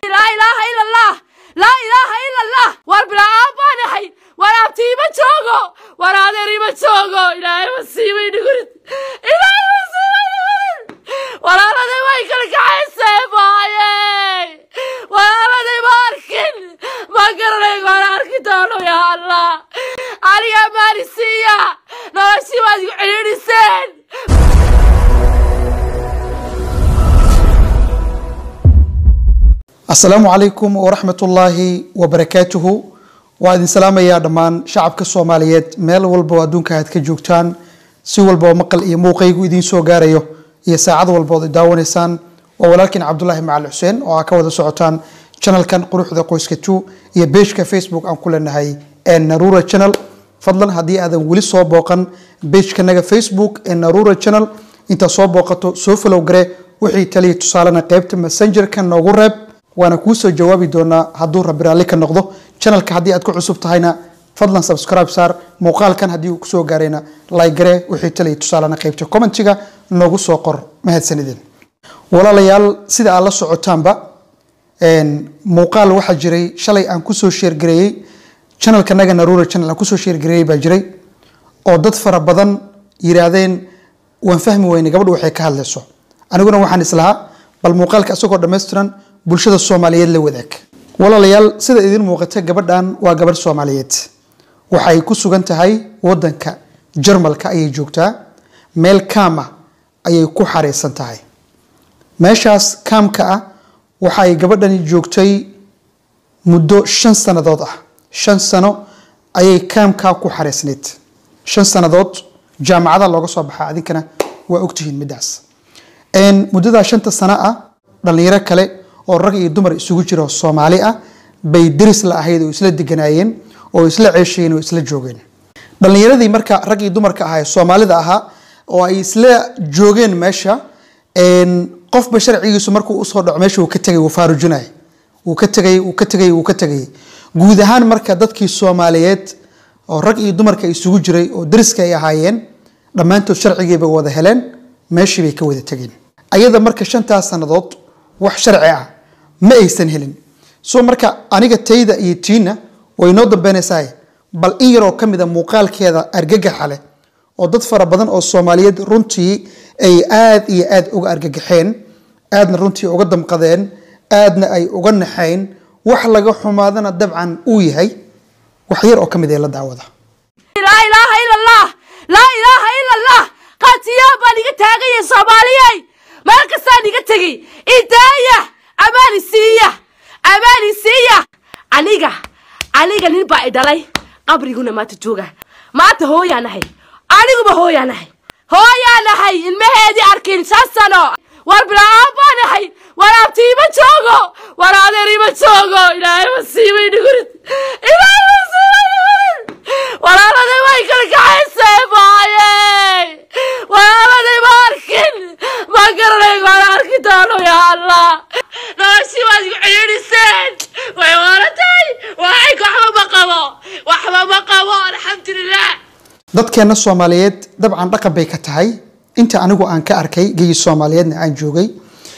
laa ilaaha ila allah laa ilaaha ila allah war bilaa baan ahay war abti ima joogo war adeer ima joogo ilaahay masiiba idhigurid ilaahay masiiba idhigurid walaaladay way kala kaxaysee maaye walaaladay ma arkin ma garanay waan arki doono yaa allah aniga maalisiiya noloshii waad igu celidhiseen asalaamu calaykum waraxmat ullaahi wabarakaatuhu waa idin salaamayaa dhammaan shacabka soomaaliyeed meel walba oo adduunka aad ka joogtaan si walba oo maqal iyo muuqaygu idiin soo gaarayo iyo saacad walba ood daawanaysaan waa walaalkiin cabdulaahi macali xuseen oo aa ka wada socotaan channelkan quruxda qoyska two iyo beejka facebook aan ku leenahay ee narura channel fadlan haddii aadan weli soo booqan beejkanaga facebook ee narura channel intaad soo booqato soo falow gare wixii taliya tusaalena qeybta messengerka noogu reeb waana kuu soo jawaabi doonaa hadduu rabbi raalli ka noqdo channelka haddii aad ku cusub tahayna fadlan subscribe saar muuqaalkan haddii uu kusoo gaarayna like gare wixii taliya tusaalena qeybta commentiga noogu soo qor mahadsanidin walaalayaal sida aad la socotaanba muuqaal waxaa jiray shalay aan kusoo sheergareeyey channelkanaga narura channel aan kusoo sheergareeyey baa jiray oo dad fara badan yiraahdeen waan fahmi weynay gabadhu waxay ka hadlayso aniguna waxaan islahaa bal muuqaalka isagoo dhammaystiran bulshada soomaaliyeed la wadaag walaalayaal sida idin muuqata gabadhan waa gabadh soomaaliyeed waxay ku sugan tahay wadanka jarmalka ayay joogtaa meel kaama ayay ku xareysan tahay meeshaas kaamka ah waxa ay gabadhani joogtay muddo shan sannadood ah shan sano ayay kaamkaa ku xareysnayd shan sannadood jaamacada looga soo baxaa adinkana waa ogtihiin middaas muddadaa shanta sano ah dhallinyaro kale oo rag iyo dumar isugu jira oo soomaali ah bay deris la ahayd oo isla deganaayeen oo isla ceeshayeen oo isla joogeen dhallinyaradii marka rag iyo dumarka ahaa ee soomaalida ahaa oo ay isla joogeen meesha qofba sharcigiisu markuu usoo dhaco meesha uu ka tegay wuu faarujinay wuu ka tegay wuu ka tegay wuu ka tegay guud ahaan marka dadkii soomaaliyeed oo rag iyo dumarka isugu jiray oo deriska ay ahaayeen dhammaantood sharcigiibay wada heleen meeshii bay ka wada tegeen ayada marka shantaas sannadood wax sharci ah ma aysan helin so marka aniga tayda iyo tiina way noo dambeynaysaa bal in yaroo ka mida muuqaalkeeda argagaxa leh oo dad fara badan oo soomaaliyeed runtii ay aad iyo aad uga argagaxeen aadna runtii uga damqadeen aadna ay uga naxayn wax laga xumaadana dabcan uu yahay wax yar oo ka mid ee la daawada laa ilaaha ila allah laa ilaaha ila allah qaatiyaa baan iga taagaya soomaaliyey meel kastaan iga tegey idaaya amaani siiya amaani siiya aniga aniga nin baa i dhalay qabriguna maanta jooga maanta hooyaan ahay aniguba hooyaan ahay hooyaan ahay ilmaheedii arkin shan sano war bilaa baan ahay war abti ima joogo war adeer ima joogo ilaahay masiiba idhigurid ilaahay masiiba idhigurid walaaladay way kala kaxaysee maaye walaaladay ma arkin ma garanay waan arki doono yaa allah noloshii waad igu celidhiseen way waalatay waxay waxba ma qabo waxba ma qabo alxamdulilah dadkeena soomaaliyeed dabcan dhaqan bay ka tahay inta anigu aan ka arkay geyi soomaaliyeedna aan joogay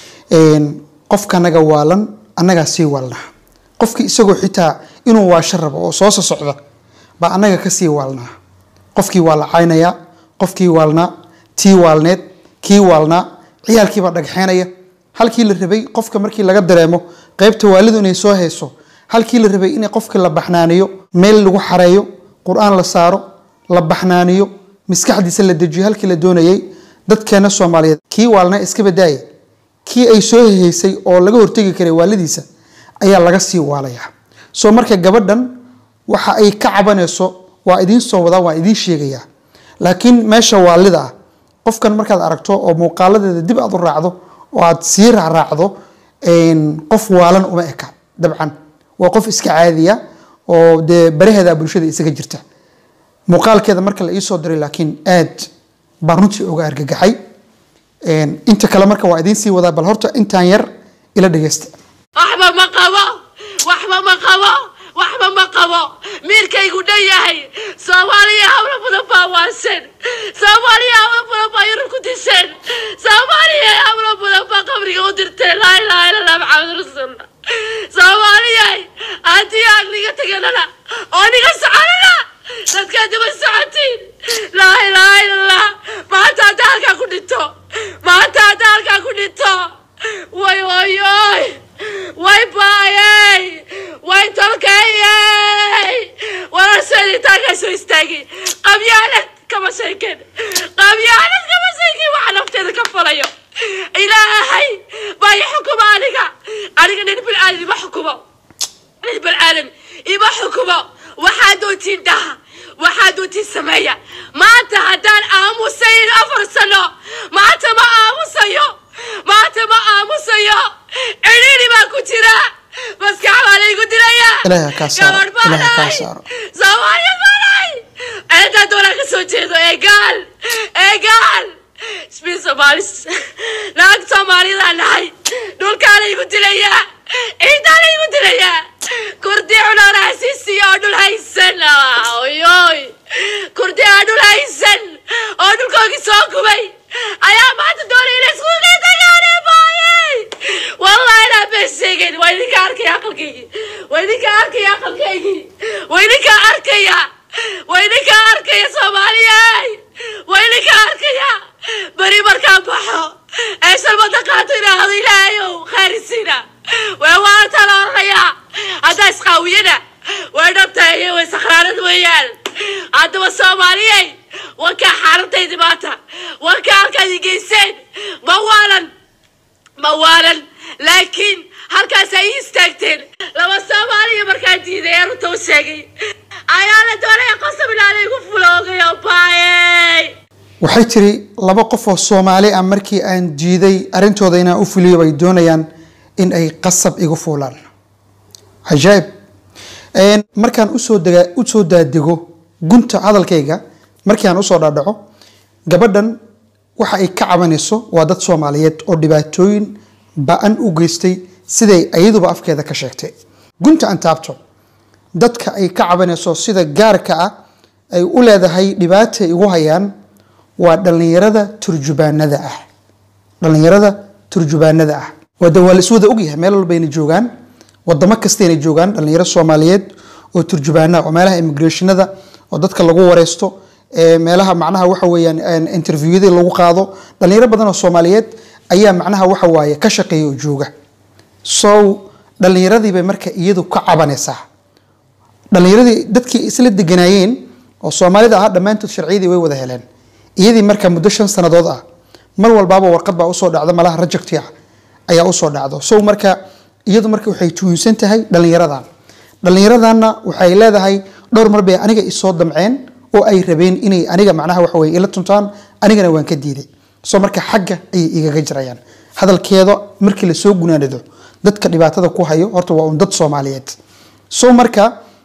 qofkanaga waalan annagaa sii waalnaa qofkii isagoo xitaa inuu waasho rabo oo soo socda baa annaga kasii waalnaa qofkii waa la caynaya qofkii waalnaa tii waalneed kii waalnaa ciyaalkiibaa dhagxeenaya halkii la rabay qofka markii laga dareemo qeybta waalidu inay soo hayso halkii la rabay in qofka la baxnaaniyo meel lagu xareeyo qur-aan la saaro la baxnaaniyo maskaxdiisa la dejiyo halkii la doonayay dadkeena soomaaliyeed kii waalna iska badaaye kii ay soo hehaysay oo laga hortegi karay waalidiisa ayaa laga sii waalayaa soo marka gabadhan waxa ay ka cabanayso waa idiin soo wadaa waa idiin sheegayaa laakiin meesha waalida ah qofkan markaad aragto oo muuqaaladeeda dib aad u raacdo oo aad sii raacraacdo qof waalan uma eka dabcan waa qof iska caadiya oo dee baraheeda bulshada isaga jirta muuqaalkeeda marka la iisoo diray laakiin aad baan runtii uga argagaxay inta kale marka waa idiin sii wadaa bal horta intaan yar ila dhegeysta waxba ma qabo waxba ma qabo waxba ma qabo miirkaygu dhan yahay soomaaliya hawlo badan baa waasan soomaaliya hawlo badan baa yurub ku diseen soomaaliya hawlo badan baa qabriga u dirteen laa ilaaha illa allah maxamed rasuulullah soconana oo niga soconana dadkaa daba socotiin laa ilaaha illallah maanta haddaa halkaa ku dhinto maanta haddaa halkaa ku dhinto way wayoy way baayey way tolkeeyey warasheeditaankaa soo istaagay qabyaalad kama sheeken qabyaalad kama sheeken waxa nafteeda ka falayo ilaahay baa i xukuma aniga aniga nin bilcaadan ima xukumo nin bilcaadan ima xukumo waxaa doontiin dhaha waxaa doontiin sameeya maanta haddaan aamusayn afar sano maanta ma aamusayo maanta ma aamusayo cidhiidhi baa ku jira maskax baa laygu dilaya Ilaahay ha kaa saaro, gabadh baa Ilaahay ha kaa dhahay saaro. soomaaliya baa dhahay ceedaa doonaa ka soo jeedo eegaal eegaal isbiin soomaalis naag soomaaliyada nahay dhulkaa laygu dilayaa ciidaa laygu dilayaa kurdi cunaana hasiisiya oo dhul haysan oyoy kurdi aan dhul haysan oo dhulkoogii soo gubay ayaa maanta doonay inay isku qeydagaane baayey wallahi inaa been sheegayn waa idinka arkaya aqalkaygii waa idinka arkaya aqalkaygii waa idinka arkaya waa idinka arkaya soomaaliyey waa idinka arkaya beri markaan baxo ee shalmada qaato idhaahdo ilaahayow khaarisiina waa waarta la oranayaa haddaa isqaawiyana way dhabtahay way sakhraanad weeyaan haddaba soomaaliyey wankaa xaaladaydi maanta wankaa halkaad i geyseen ma waalan ma waalan laakiin halkaas ay ii istaagteen laba soomaaliya markaan diiday ee runta u sheegay ayaa la doonaya qosab ilaa laygu fuloogayo baayey waxay tiri laba qof oo soomaali ah markii aan diiday arrintooda inaan u fuliyo bay doonayaan in ay qasab igu fuulaan cajaa'ib Een, markaan usoo dega usoo daadego gunta hadalkayga markii aan usoo dhaadhaco gabadhan waxa ay ka cabanayso waa dad soomaaliyeed oo dhibaatooyin ba-an u geystay siday ayaduba afkeeda ka sheegtay gunta aan taabto dadka ay ka cabanayso sida gaarka ah ay u leedahay dhibaata ay igu hayaan waa dhallinyarada turjubaanada ah dhallinyarada turjubaanada ah wada waa la iswada ogyahay meel walbayna joogaan wadamo kastayna joogaan dhallinyaro soomaaliyeed oo turjubaana oo meelaha immigrationada oo dadka lagu wareysto ee meelaha macnaha waxa weeyaan een, interviewada lagu qaado dhallinyaro badan oo soomaaliyeed ayaa macnaha waxa waaye ka shaqeeya oo jooga so dhallinyaradii bay marka iyadu ka cabanaysaa dhallinyaradii dadkii isla deganaayeen oo soomaalida ahaa dhammaantood sharciyadii way wada heleen iyadii marka muddo shan sannadood ah mar walbaaba warqad baa usoo dhacda malaha rajagti ah ayaa usoo dhacdo so marka iyadu marka waxay tuhunsan tahay dhallinyaradan dhallinyaradanna waxay leedahay dhowr mar bay aniga isoo damceen oo ay rabeen inay aniga macnaha waxa weye ila tuntaan anigana waan ka diiday so marka xagga ayay igaga jirayaan hadalkeeda markii lasoo gunaanado dadka dhibaatada ku hayo horta waa un dad soomaaliyeed so marka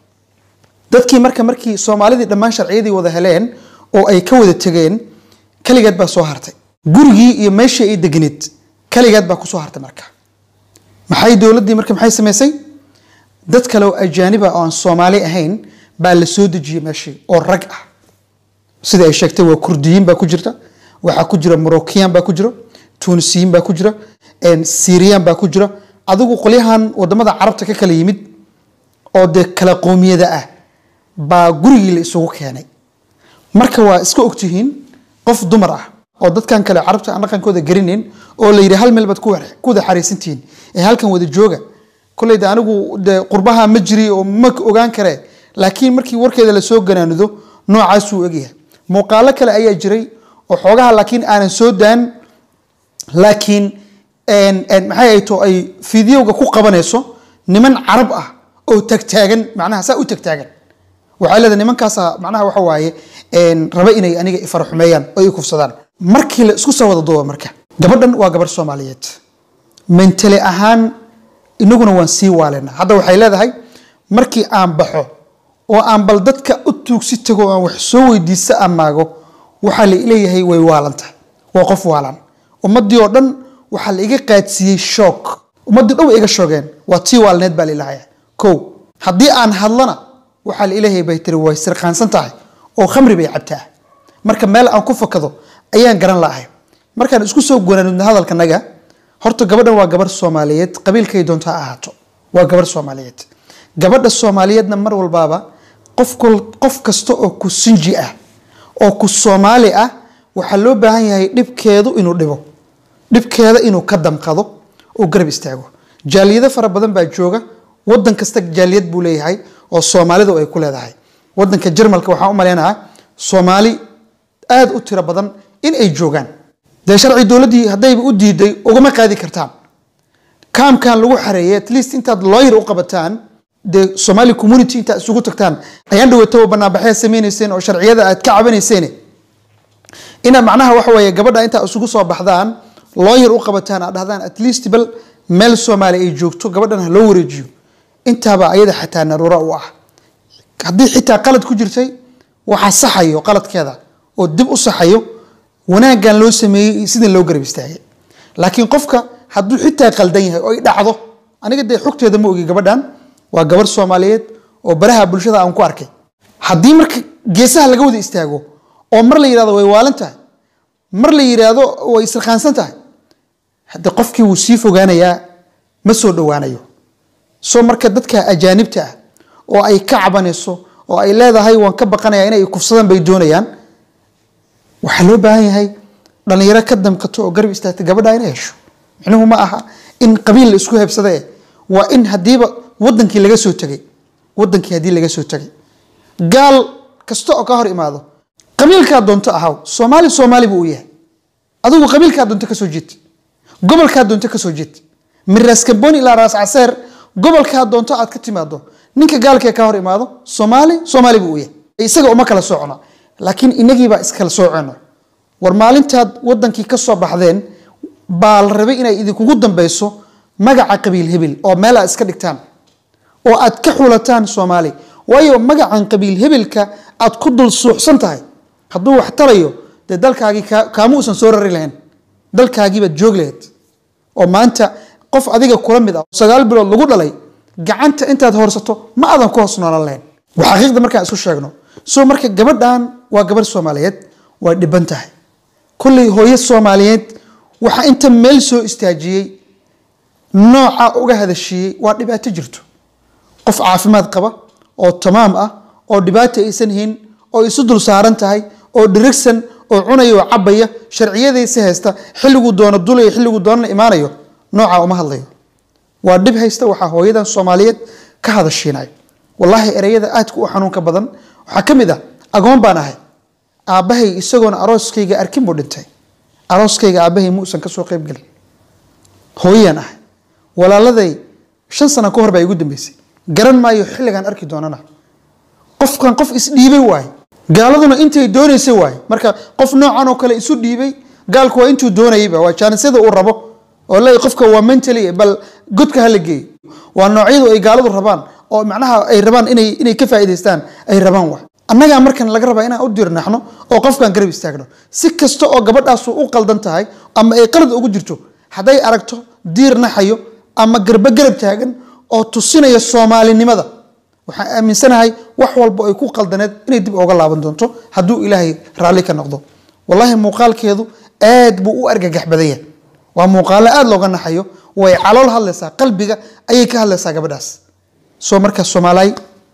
dadkii marka markii soomaalidii dhammaan sharciyadii wada heleen oo ay ka wada tegeen kaligeed baa soo hartay gurigii iyo meeshii ay deganeed kaligeed baa kusoo hartay marka maxay dowladdii marka maxay samaysay dad kale oo ajaaniba oo aan soomaali ahayn baa la soo dejiyey meeshii oo rag ah sida ay sheegtay waa kurdiyiin baa ku jirta waxaa ku jira moroccan baa ku jira tunisiyiin baa ku jira syrian baa ku jira adigu qolyahan wadamada carabta ka kala yimid oo dee kala qoomiyada ah baa gurigii la isugu keenay marka waa iska ogtihiin qof dumar ah oo dadkan kale carabta aan dhaqankooda garanayn oo la yidhi hal meel baad ku wada ku wada xariisantihiin ee halkan wada jooga kolleyda anigu de qurbaha ma jiri oo ma ogaan karee laakiin markii warkeeda lasoo ganaanido noocaasuu egyahay muuqaalo kale ayaa jiray oo xoogaha laakiin aanan soo daan laakiin maxay ay to ay fideoga ku qabanayso niman carab ah oo tagtaagan macnaha saa u tagtaagan waxay leedahay nimankaasa macnaha waxa waaye raba inay aniga ifaraxumeeyaan oo i kufsadaan markii la isku soo wada duuba marka gabadhan waa gabarh soomaaliyeed mentale ahaan inaguna waan sii waalena hadda waxay leedahay markii aan baxo oo aan bal dadka u tuugsi tago aan wax soo weydiista amaago waxaa la leeyahay way waalanta waa qof waalan ummadii oo dhan waxaa la iga qaadsiiyey shoog ummadii dhan way iga shoogeen waa tii waalneed baa lailahaya ko haddii aan hadlana waxaa la ilahay bay tiri way sirqaansan tahay oo khamri bay cabtaa marka meel aan ku fakado ayaan garan la'ahay markaan isku soo gunaanudna hadalkanaga horta gabadhan waa gabarh soomaaliyeed qabiilkay doonto ha ahaato waa gabarh soomaaliyeed gabadha soomaaliyeedna mar walbaaba qof qof kasta oo ku sinji ah oo ku soomaali ah waxaa loo baahan yahay dhibkeedu inuu dhibo dhibkeeda inuu ka damqado oo garab istaago jaaliyado fara badan baa jooga wadan kasta jaaliyad buu leeyahay oo soomaalidu ay ku leedahay wadanka jarmalka waxaan u maleynayaa soomaali aada u tiro badan in ay joogaan dee sharci dowladdii haddayba u diiday ugama qaadi kartaan kaamkan lagu xareeyay at least intaad lawyer u qabataan dee somali community intaad isugu tagtaan ayaan dhawataba banaanbaxyaa sameynayseen oo sharciyada aad ka cabanayseen inaad macnaha waxa weeye gabadha intaa isugu soo baxdaan lawyer u qabataan aad dhahdaan at least bal meel soomaali ay joogto gabadhan ha loo wareejiyo intaaba ayada xataa naruura u ah haddii xitaa qalad ku jirtay waxaa saxayo qaladkeeda oo dib u saxayo wanaaggan loo sameeyey sidin loo garab istaagay laakiin qofka hadduu xitaa qaldan yahay oo ay dhacdo aniga dee xogteeda ma ogi gabadhan waa gabarh soomaaliyeed oo baraha bulshada aan ku arkay haddii marka geesaha laga wada istaago oo mar la yidhahdo way waalan tahay mar la yidhaahdo way isirqaansan tahay hadde qofkii wuu sii fogaanayaa ma soo dhowaanayo soo marka dadka ajaanibta ah oo ay ka cabanayso oo ay leedahay waan ka baqanaya inay kufsadaan bay doonayaan waxaa loo baahan yahay dhallinyaro ka damqato oo garab istaagta gabadha inay hesho micnuhu ma aha in qabiil la isku hebsada eh waa in haddiiba wadankii laga soo tegay wadankii haddii laga soo tegay gaal kasta oo ka hor imaado qabiilkaa doonto ahaw soomaali soomaali buu u yahay adigu qabiilkaa doonto kasoo jeed gobolkaa doonto kasoo jeed min raas kamboni ilaa raas caseer gobolkaa doonto aad ka timaado ninka gaalkee ka hor imaado soomaali soomaali buu u yahay isaga uma kala soocno laakiin inagiibaa iskala sooceno war maalintaad wadankii ka soo baxdeen baa la rabay inay idinkugu dambeyso magaca qabiil hebel oo meel aad iska dhigtaan oo aad ka xulataan soomaali waayo magacan qabiil hebelka aad ku dul suuxsan tahay hadduu wax tarayo dee dalkaagii kaama uusan soo rari lahayn dalkaagiibaad joog lahayd oo maanta qof adiga kula mid ah sagaal bilood lagu dhalay gacanta intaad horsato ma aadan ku hoos noolan lahayn waa xaqiiqda markaan isku sheegno soo marka gabadhan waa gabadh soomaaliyeed waa dhiban tahay kulley hooyo soomaaliyeed waxaa inta meel soo istaajiyey nooca uga hadashiiyey waa dhibaato jirto qof caafimaad qaba oo tamaam ah oo dhibaato aysan hayn oo isu dul saaran tahay oo dhirigsan oo cunaya oo cabaya sharciyadaysi haysta xilliguu doono dulayo xilliguu doonana imaanayo nooca uma hadlayo waa dhib haysta waxaa hooyadan soomaaliyeed ka hadashiinay wallaahi ereyada aadka u xanuunka badan waxaa ka mid ah agoon baan ahay aabbahay isagoona arooskayga arkin buu dhintay arooskayga aabbahay muusan ka soo qayb gelin hooyaan ahay walaaladay shan sano ka hor baa igu dambeysay garan maayo xilligaan arki doonana qofkan qof isdhiibay waaye gaaladuna intay doonaysay waaye marka qof noocan oo kale isu dhiibay gaalku waa intuu doonayayba waa jaanisada uu rabo oo le qofka waa mentally bal godka hala geeyo waa noocyadu ay gaaladu rabaan oo macnaha ay rabaan inay inay ka faa'iidaystaan ay rabaan wax annagaa markan laga rabaa inaan u dirnaxno oo qofkan garab istaagno si kasta oo gabadhaasu u qaldan tahay ama ay qalad ugu jirto hadday aragto diir naxayo ama garbo garab taagan oo tusinaya soomaalinimada waxaan aaminsanahay wax walba ay ku qaldaneed inay dib ooga laaban doonto hadduu ilaahay raalli ka noqdo wallaahi muuqaalkeedu aad buu u argagax badan yahay waa muuqaalo aada looga naxayo way calool hadlaysaa qalbiga ayay ka hadlaysaa gabadhaas soo marka soomaaliy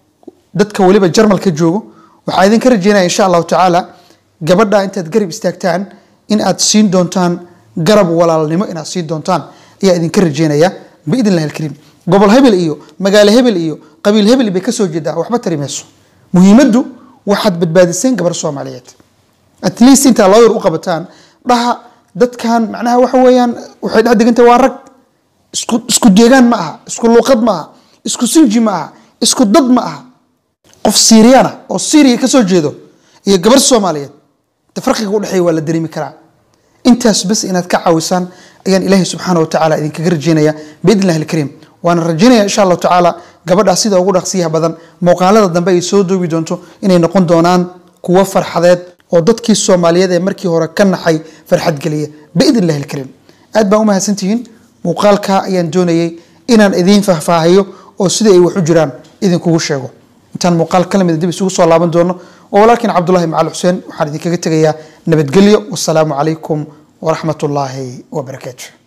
dadka weliba jarmalka joogo waxaa idinka rajeynaya insha allahu tacaala gabadha intaad garab istaagtaan in aad siin doontaan garab walaalnimo inaad siin doontaan ayaa idinka rajeynaya biidn illahi alkariim gobol hebel iyo magaalo hebel iyo qabiil hebel bay kasoo jeedaa waxba tari mayso muhiimaddu waxaad badbaadiseen gabar soomaaliyeed at least intaa lawyer u qabataan dhaha dadkan macnaha waxa weeyaan waxay dhex degantahay waa rag isku isku deegaan ma aha isku luuqad ma aha isku sinji ma aha isku dad ma aha qof siiriyana oo syriya kasoo jeedo iyo gabar soomaaliyeed de farqiga udhexeeya waa la dareemi karaa intaas bas inaad ka caawisaan ayaan ilaahay subxaana watacaala idinkaga rajeynaya biidn illahi alkariim waana rajeynaya insha allahu tacaala gabadhaa sida ugu dhaqsiyaha badan muuqaalada dambe ay soo doobi doonto inay noqon doonaan kuwo farxadeed oo dadkii soomaaliyeed ee markii hore ka naxay farxad geliya biidn illahi alkariim aad baan u mahadsantihiin muuqaalka ayaan doonayay inaan idiin faahfaahiyo oo sida ay wax u jiraan idinkugu sheego intaan muuqaal ka lamida dib isugu soo laaban doono oo walaalkiin cabdullahi macal xuseen waxaan idinkaga tegayaa nabadgelyo wasalaamu calaykum waraxmat ullaahi wabarakaatu